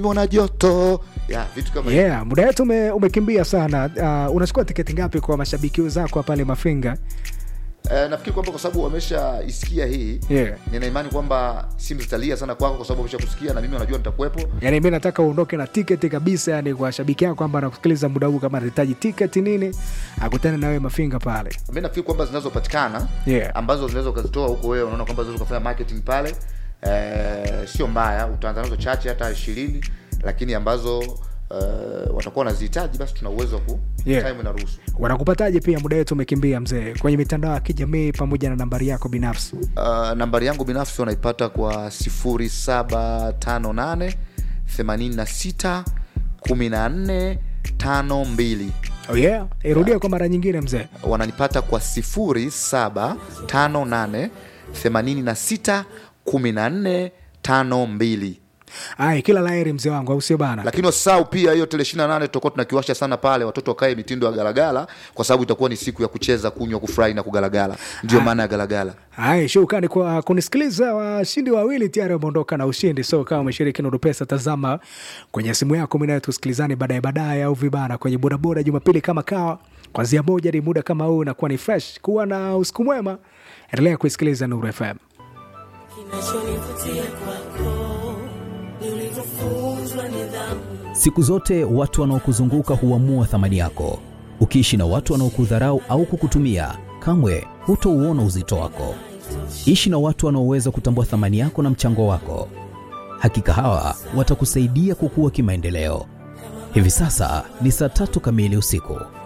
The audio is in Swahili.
nimeona joto ya vitu kama hivyo. yeah muda wetu ume, umekimbia sana uh, unachukua tiketi ngapi kwa mashabiki zako pale mafinga Eh, nafikiri kwamba kwa sababu wameshaisikia hii yeah. nina imani kwamba simu zitalia sana kwako kwa sababu wameshakusikia na mimi wanajua nitakuwepo yani mi nataka uondoke na tiketi kabisa yani kwa shabiki yako kwamba anakusikiliza muda huu kama anahitaji tiketi nini akutane nawe mafinga pale mi nafikiri kwamba zinazopatikana Yeah. ambazo zinaweza ukazitoa huko wewe unaona kwamba zinaweza ukafanya marketing pale eh, sio mbaya utaanza nazo chache hata ishirini lakini ambazo eh, watakuwa wanazihitaji basi tuna uwezo wa ku Yeah. time inaruhusu wanakupataje pia muda wetu umekimbia mzee kwenye mitandao ya kijamii pamoja na nambari yako binafsi uh, nambari yangu binafsi wanaipata kwa 0758 86 14 52 oh yeah irudia kwa mara nyingine mzee wananipata kwa 0758 86 14 52 ay kila laheri mzee wangu au sio bana lakini wasahau pia hiyo tele 28 tutakuwa tunakiwasha sana pale watoto wakae mitindo ya galagala kwa sababu itakuwa ni siku ya kucheza kunywa kufurahi na kugalagala ndio maana ya galagala Hai, shukrani kwa kunisikiliza. Washindi wawili tayari wameondoka na ushindi, so kama umeshiriki Nuru Pesa, tazama kwenye simu yako, mimi nawe tusikilizane baadaye baadaye, au vibana kwenye bodaboda Jumapili kama kawa, kwanzia moja hadi muda kama huu, nakuwa ni fresh. Kuwa na usiku mwema, endelea kuisikiliza Nuru FM. Kinachonivutia kwako ni ulivyofunzwa nidhamu. Siku zote watu wanaokuzunguka huamua thamani yako. Ukiishi na watu wanaokudharau au kukutumia, kamwe hutouona uzito wako. Ishi na watu wanaoweza kutambua thamani yako na mchango wako. Hakika hawa watakusaidia kukua kimaendeleo. Hivi sasa ni saa tatu kamili usiku.